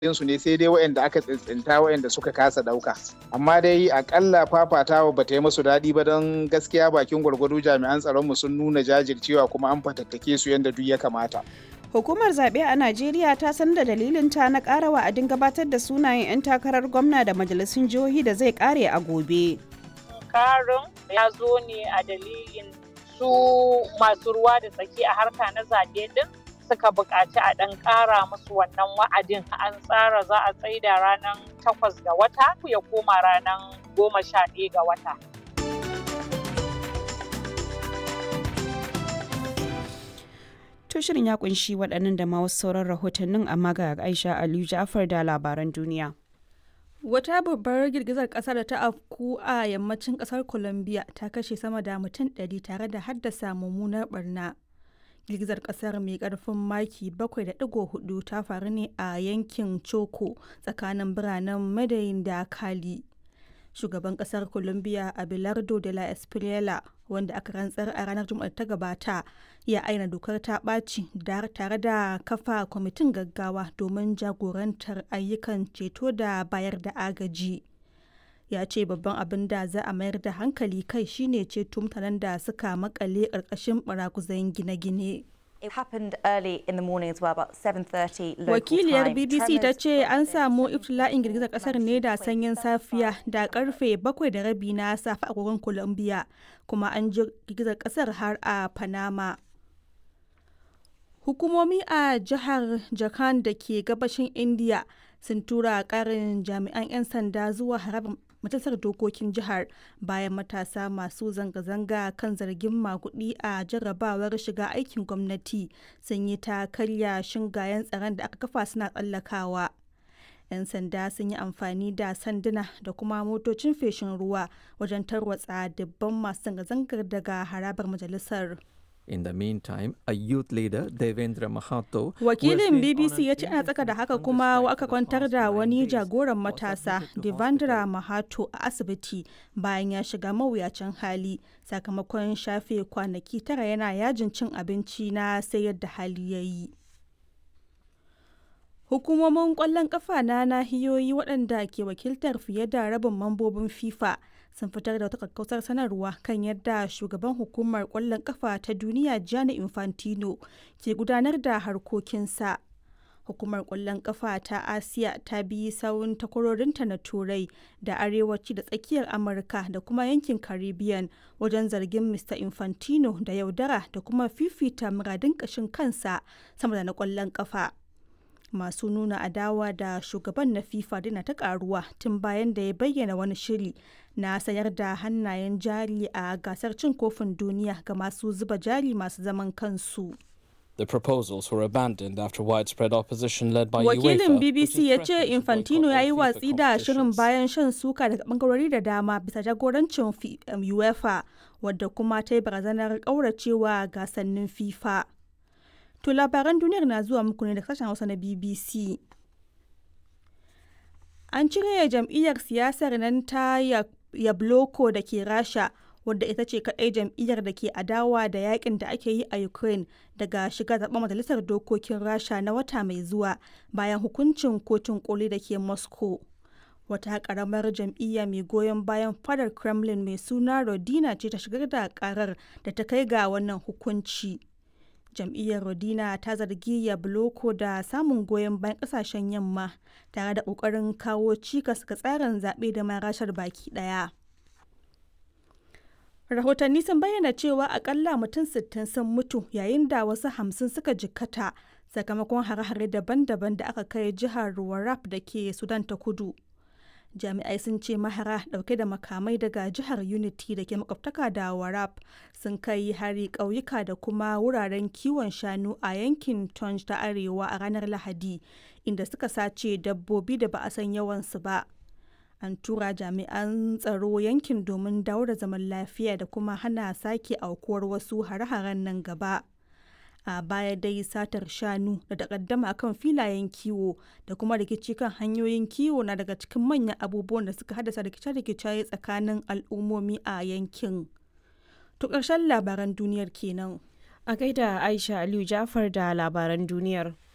su ne sai dai waɗanda aka tsintsinta waɗanda suka kasa ɗauka amma dai akalla fafatawa ba ta yi musu daɗi ba don gaskiya bakin gwargwado jami'an tsaronmu sun nuna jajircewa kuma an fatattake su yadda duk ya kamata Hukumar zaɓe a Najeriya ta san da dalilinta na ƙara wa'adin gabatar da sunayen 'yan takarar gwamna da majalisun jihohi da zai ƙare a gobe. Karin ya zo ne a dalilin su masu ruwa da tsaki a harka na zaɓe din suka buƙaci a ɗan ƙara musu wannan wa'adin an tsara za a tsaida ranar takwas ga wata ya koma ranar goma sha ɗaya ga wata. To shirin ya kunshi waɗannan da ma wasu sauran rahotannin amma ga Aisha Aliyu Ja'far da labaran duniya. Wata babbar girgizar ƙasa da ta afku a yammacin ƙasar Colombia ta kashe sama da mutum 100 tare da haddasa mummunar barna. Girgizar ƙasar mai ƙarfin maki 7.4 ta faru ne a yankin Choco tsakanin biranen Medellin da Cali. Shugaban ƙasar Colombia Abelardo de la Espriella wanda aka rantsar a ranar Juma'a ta gabata ya aina dokar ta ɓaci tare da kafa kwamitin gaggawa domin jagorantar ayyukan ceto da bayar da agaji ya ce babban abin da za a mayar da hankali kai shine ceto mutanen da suka makale ƙarƙashin barakuzan gine-gine It happened early in the morning as well, about 7:30 local Wakiliyar time. BBC ta Tremors ce an samu were iftila'in girgizar kasar ne da sanyin safiya da karfe bakwai da rabi na safe a agogon Colombia kuma an ji girgizar kasar har a Panama. Hukumomi a jihar Jharkhand da ke gabashin India sun tura karin jami'an 'yan sanda zuwa harabar majalisar dokokin jihar bayan matasa masu zanga-zanga kan zargin makudi a jarrabawar shiga aikin gwamnati sun yi ta karya shingayen tsaron da aka kafa suna tsallakawa. 'yan sanda sun yi amfani da sanduna da kuma motocin feshin ruwa wajen tarwatsa dubban masu zanga-zangar daga harabar majalisar. In the meantime, a youth leader, Devendra Mahato, who has Wakilin been on BBC an ya ce ana tsaka da haka indefinite kuma hunger aka strike for the kwantar past da nine wani days, jagoran was matasa admitted to Devendra hospital. Mahato a asibiti bayan ya shiga mawuyacin hali sakamakon shafe kwanaki tara yana yajin cin abinci na sai yadda hali ya yi. Hukumomin ƙwallon ƙafa na nahiyoyi waɗanda ke wakiltar fiye da rabin mambobin FIFA sun fitar da wata kakkausar sanarwa kan yadda shugaban hukumar ƙwallon ƙafa ta duniya Gianni Infantino ke gudanar da harkokinsa. Hukumar ƙwallon ƙafa ta Asiya ta bi sawun takwarorinta na Turai da Arewaci da Tsakiyar Amurka da kuma yankin Caribbean wajen zargin Mr. Infantino da yaudara da kuma fifita muradin ƙashin kansa sama da na ƙwallon ƙafa. masu nuna adawa da shugaban na FIFA dina ta karuwa tun bayan da ya bayyana wani shiri na sayar da hannayen jari a gasar cin kofin duniya ga masu zuba jari masu zaman kansu. The proposals were abandoned after widespread opposition led by Wakilin UEFA. which BBC has ya ce threatened to Infantino boycott ya all yi FIFA watsi da shirin competitions. bayan shan suka daga bangarori da dama bisa jagorancin fi- um, UEFA wadda kuma ta yi barazanar ƙauracewa gasannin FIFA. To labaran duniyar na zuwa muku ne da sashen Hausa na BBC. An cire jam'iyyar siyasar nan ta Ya- Yabloko da ke Rasha wadda ita ce kaɗai jam'iyyar da ke adawa da yakin da ake yi a Ukraine daga shiga zaɓen majalisar dokokin Rasha na wata mai zuwa bayan hukuncin kotun koli da ke Moscow. Wata ƙaramar jam'iyya mai goyon bayan fadar Kremlin mai suna Rodina ce ta shigar da ƙarar da ta kai ga wannan hukunci. jam'iyyar rodina ta zargi yabloko da samun goyon bayan kasashen yamma tare da kokarin kawo cikas ga tsarin zaɓe da ma rashar baki ɗaya rahotanni sun bayyana cewa akalla mutum 60 sun mutu yayin da wasu hamsin suka jikkata sakamakon hare-hare daban-daban da aka kai jihar warrap da ke sudan ta kudu jami'ai sun ce mahara dauke da makamai daga jihar unity da ke makwabtaka da warab sun kai hari ƙauyuka da kuma wuraren kiwon shanu a yankin tonj ta arewa a ranar lahadi inda suka sace dabbobi da ba a san yawansu ba an tura jami'an tsaro yankin domin dawo da zaman lafiya da kuma hana sake aukuwar wasu hare-haren nan gaba a baya dai satar shanu da takaddama kan filayen kiwo da kuma rikici kan hanyoyin kiwo na daga cikin manyan abubuwan da suka haddasa rikice-rikice tsakanin al'ummomi a yankin. To ƙarshen labaran duniyar kenan. A gaida Aisha Aliyu Ja'far da labaran duniyar.